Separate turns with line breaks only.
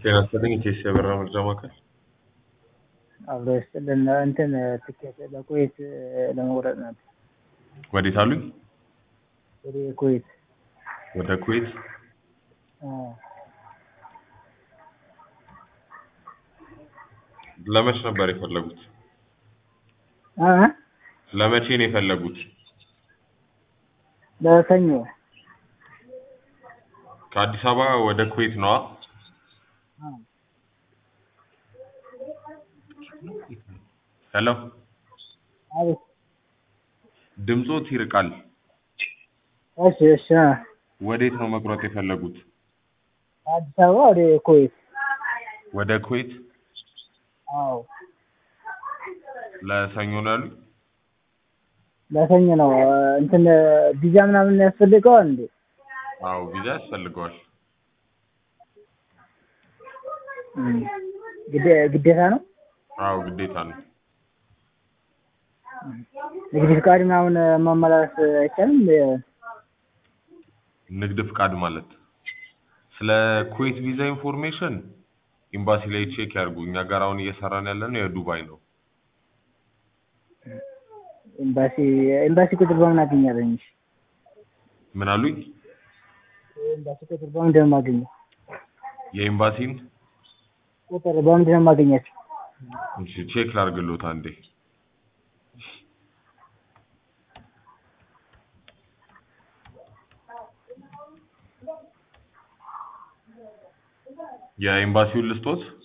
ጤና ይስጥልኝ ኢቴስ የበረራ መረጃ ማዕከል
አብሮ ይስጥልን እንትን ትኬት ለኩዌት ለመቁረጥ ነበር።
ወዴት አሉኝ?
ወደ ኩዌት
ወደ ኩዌት
አዎ።
ለመች ነበር የፈለጉት?
አ
ለመቼ ነው የፈለጉት?
ለሰኞ
ከአዲስ አበባ ወደ ኩዌት ነዋ።
አ
ሄሎ
አቤት።
ድምጾት ይርቃል።
እሺ እሺ አ
ወዴት ነው መቁረጥ የፈለጉት?
አዲስ አበባ ወደ ኩዌት
ወደ ኩዌት
አዎ።
ለሰኞ ነው ያሉኝ?
ለሰኞ ነው እንትን ቪዛ ምናምን ያስፈልገዋል እንዴ?
አዎ ቪዛ ያስፈልገዋል።
እም፣ ግዴ- ግዴታ ነው?
አዎ ግዴታ ነው።
ንግድ ፍቃድ ምናምን ማመላለስ አይቻልም? እንዴ?
ንግድ ፍቃድ ማለት ስለ ኩዌት ቪዛ ኢንፎርሜሽን ኤምባሲ ላይ ቼክ ያድርጉ። እኛ ጋር አሁን እየሰራን ያለነው የዱባይ ነው።
ኤምባሲ ኤምባሲ ቁጥር በምን አገኛለኝ? እሺ
ምን አሉኝ?
ኤምባሲ ቁጥር በምንድን ነው የማገኘው?
የኤምባሲን
ቁጥር በምንድን ነው የማገኛቸው?
እሺ ቼክ ላድርግሎት አንዴ። የኤምባሲውን ልስጦት?